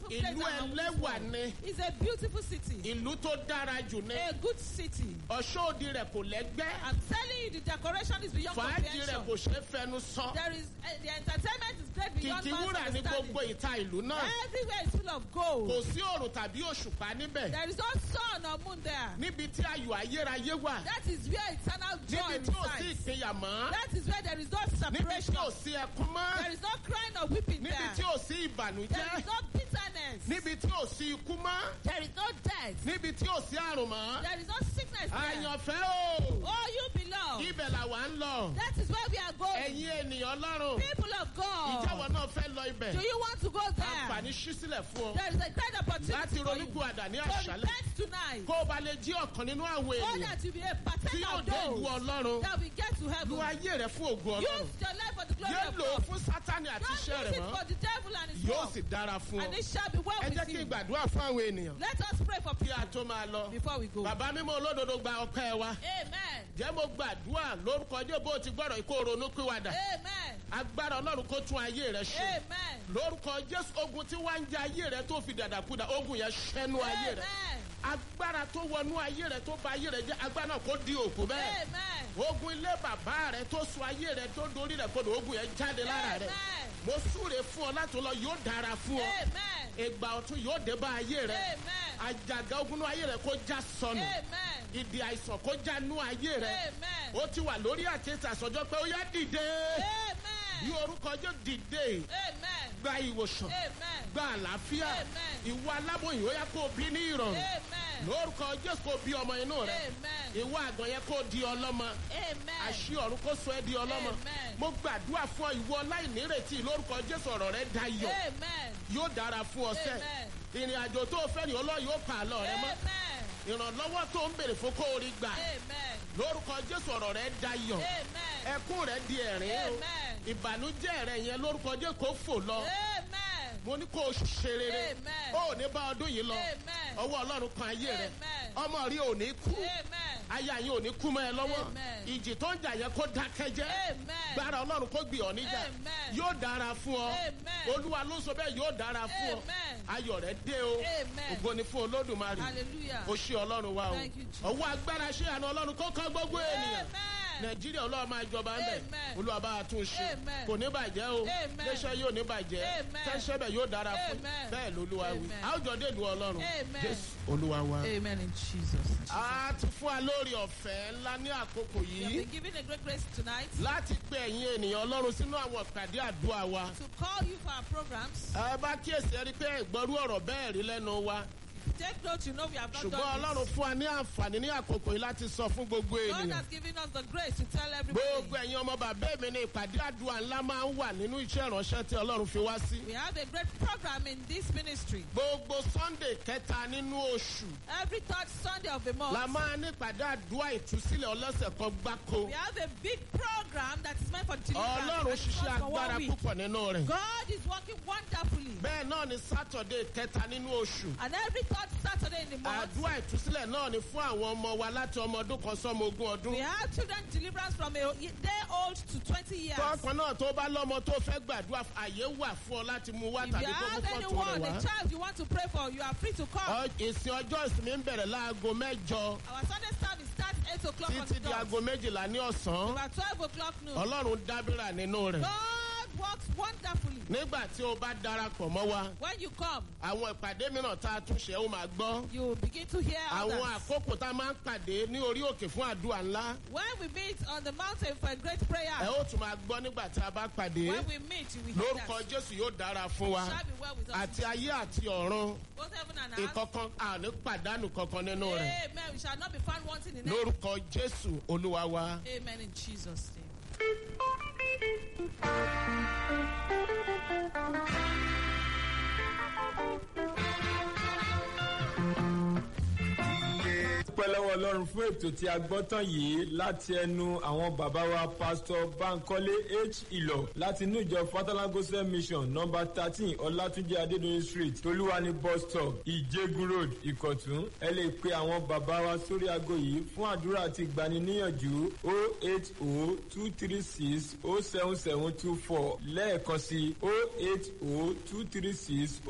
great ìlú than ẹlẹ́wà Ọ̀ṣun. ni It's a beautiful city. ìlú tó dára jù ni A good city. ọ̀ṣọ́ òdi rẹ̀ kò lẹ́gbẹ́ I'm telling you, the decoration is beyond fàájì rẹ̀ comprehension. kò ṣeé fẹnu sọ There is uh, the entertainment is great beyond kìkì man's wúrà ní understanding. gbogbo ìta ìlú náà Everywhere is full of gold. kò sí òrùn tàbí òṣùpá níbẹ̀ There is no sun or moon there. níbi tí ayọ̀ ayérayé wà That is where eternal joy níbi tí ò sí resides. ìpínyà mọ́ That is where there is no níbi separation. tí ò sí ẹkún mọ́ There is no crying or weeping níbi there. tí ò sí There ìbànújẹ́ is no bitterness. níbi tí ò sí ikú mọ́ There is no death. níbi tí ò sí àrùn mọ́ There is no sickness there. àyànfẹ́ o Oh, you belong. ibẹ̀ làwa ń lọ That is where we are going. ẹ̀yin ènìyàn ọlọ́run People of ìjọwọ́ God. náà fẹ́ lọ ibẹ̀ Do you want to go there? àǹfààní ṣí sílẹ̀ fún ọ There is a great láti opportunity for you. ronúkú àdá ní So àṣálẹ̀ repent tonight. kó o bá lè jí ọ̀kan nínú àwọn So ènìyàn that you be a tí partaker yóò of dé ìlú those ọlọ́run that will get to lu heaven. ayé rẹ fún ògùn ọlọ́run Use your life for the glory yóò of lò ó God. fún sátani àti Don't iṣẹ́ use rẹ̀ it mọ́ for the devil and his yóò work. sì dára fún And ọ it shall be well ẹ jẹ́ with kí n you. gbàdúrà fún àwọn ènìyàn Let us pray for kí people a tó máa lọ before we go. bàbá mímọ́ olódodo gba ọpẹ́ wa Amen. jẹ́ mo gbàdúrà lórúkọ jẹ́ bó ti gbọ́dọ̀ kó ronú pìwàdà Amen. agbára ọlọ́run kó tún ayé rẹ ṣe Amen. lórúkọ jésù ogun tí wàá ń jẹ ayé rẹ tó fi dàdàkúdà ogun yẹn ṣẹnu ayé rẹ Amen. agbára tó wọnú ayé rẹ tó ba ayé rẹ jẹ agbára náà kó di òkú bẹ́ẹ̀ Amen. ogun ilé bàbá rẹ tó sọ ayé rẹ tó dorí rẹ kodò ogun yẹn jáde lára rẹ Amen. mo súre fún ọ láti lọ yóò dára fún ọ Amen. ìgbà ọ̀tún yóò dé bá ayé rẹ Amen. àjàgà ogun nú ayé rẹ kó já sọnù Amen. ìdí àìsàn kó já nú ayé rẹ Amen. ó ti wà lórí àtẹ̀tẹ̀ àsọjọ́ pé ó yá dìde bí Amen. orúkọ jẹ́ dìde Amen. gba ìwòsàn Amen. gba àlàáfíà Amen. ìwọ aláboyún ó yá kó bí ní ìrọ̀rùn Amen. lórúkọ jésù kó bí ọmọ inú rẹ Amen. ìwọ àgàn yẹn kó di ọlọ́mọ Amen. àṣì ọ̀run kó sọ ẹ́ di ọlọ́mọ Amen. mo gbàdúrà fún ọ ìwọ láìnírètí lórúkọ jésù ọ̀rọ̀ rẹ dayọ̀ Amen. yóò dára fún ọ sẹ́ Amen. ìrìn àjò tó o fẹ́ ni ọlọ́run yóò pa àlọ́ rẹ mọ́ Amen. ìrànlọ́wọ́ tó ń bèrè fún kó o rí gbà Amen. lórúkọ jésù ọ̀rọ̀ rẹ dayọ̀ Amen. ẹkún rẹ di ẹ̀rín o Amen. ìbànújẹ́ rẹ yẹn lórúkọ jésù kó fò lọ Amen. mo ní kó o ṣe rere Amen. ó ní bá ọdún yìí lọ Amen. ọwọ́ ọlọ́run kan ayé rẹ Amen. ọmọ rí ò ní kú Amen. aya yín ò ní kú mọ́ ẹ lọ́wọ́ Amen. ìjì tó ń jà yẹn kó dákẹ́ jẹ́ Amen. gbára ọlọ́run kó gbé ọ níjà Amen. yóò dára fún ọ Amen. olúwa ló sọ bẹ́ẹ̀ yóò dára fún ọ Amen. ayọ̀ rẹ dé o Amen. ògo ni fún olódùmarè Hallelujah. o ṣe ọlọ́run wa o Thank you, Jesus. ọwọ́ agbára ṣe àná ọlọ́run kó kán gbogbo ènìyàn Amen. nàìjíríà ọlọ́run máa jọba ń bẹ̀ Amen. olúwa bá a tún ṣe Amen. kò ní bàjẹ́ o Amen. léṣẹ́ yóò ní bàjẹ́ Amen. tẹ́ṣẹ́ bẹ̀ yóò dára fún Amen. bẹ́ẹ̀ lolúwa wí Amen. àwùjọ dèlú ọlọ́run Amen. jésù olúwa wa. Amen in Jesus. a ti fún wa lórí ọ̀fẹ́ ńlá ní àkókò We have yìí been given a great grace tonight láti pe ẹ̀yin ènìyàn ọlọ́run sínú àwọn ìpàdé àdúrà wa. to call you for our programs. ẹ bá kíyèsí ẹ rí i pé ìgbọ́rú ọ̀rọ̀ bẹ́ẹ̀ rí lẹ́nu wa Take note, you know we have not ṣùgbọ́n done ọlọ́run this. fún wa ní àǹfààní ní àkókò yìí láti sọ fún gbogbo God ènìyàn. has given us the grace to tell everybody. gbogbo ẹ̀yin ọmọ bàbá mi ní ìpàdé àdúrà ńlá máa ń wà nínú iṣẹ́ ìránṣẹ́ tí ọlọ́run fi wá sí. We have a great program in this ministry. gbogbo sunday kẹta nínú oṣù Every third Sunday of the la month, máa ní ìpàdé àdúrà ìtúsílẹ̀ ọlọ́sẹ̀ kan gbáko. we have a big program that is meant for deliverance. ọlọ́run and it ṣiṣẹ́ runs for one agbára week. púpọ̀ nínú rẹ̀. God is working wonderfully. bẹ́ẹ̀ náà ni sátọ̀dé kẹta nínú oṣù. And every third Saturday in the month, àdúrà ìtúsílẹ̀ náà ni fún àwọn ọmọ wa láti ọmọ ọdún kan sọ́mọ ogún ọdún. we have children deliverance from a day old to 20 years. tọkàn náà tó bá lọ́mọ tó fẹ́ gbàdúrà àyè wà fún ọ láti mú wá If tàbí you kó mú have fọ́tò anyone, rẹ̀ a wá. child you want to pray for, you are free to come. Ọ- ìsìn ọjọ́ ìsinmi ń bẹ̀rẹ̀ láago mẹ́jọ Our Sunday service starts 8 o'clock on títí the di dot. aago méjìlá ní ọ̀sán. About 12 o'clock noon. ọlọ́run dábìrà nínú rẹ̀. God works wonderfully. nígbà tí o bá darapọ̀ mọ́ wa When you come, àwọn ìpàdé mìíràn tá a tún ṣe ó máa gbọ́. you will begin to hear àwọn others. àkókò tá a máa ń pàdé ní orí òkè fún àdúrà ńlá. When we meet on the mountain for a great prayer, ẹ ó tún máa gbọ́ nígbà tí a bá pàdé. when we meet, you will hear lórúkọ that. jésù yóò dára fún wa. Shall be well with us. àti ayé àti ọ̀run Both heaven and earth. ìkọ̀kan àní pàdánù kankan nínú rẹ̀. Amen. We shall not be found wanting in it. lórúkọ jésù olúwa wa. Amen in Jesus' name. dúpẹ́ lọ́wọ́ ọlọ́run fún ètò tí a gbọ́ tán yìí láti ẹnu àwọn bàbá wa pásítọ̀ bankole h ìlọ láti inú ìjọ fatalagosa mission nọmba thirteen ọlátúnjẹ adédọyìn street tolúwani bus stop ìjẹgun road ìkọ̀tún ẹ lè pe àwọn bàbá wa sórí aago yìí fún àdúrà àti ìgbaniníyànjú o eight o two three six o seven seven two four lẹ́ẹ̀kan sí o eight o two three six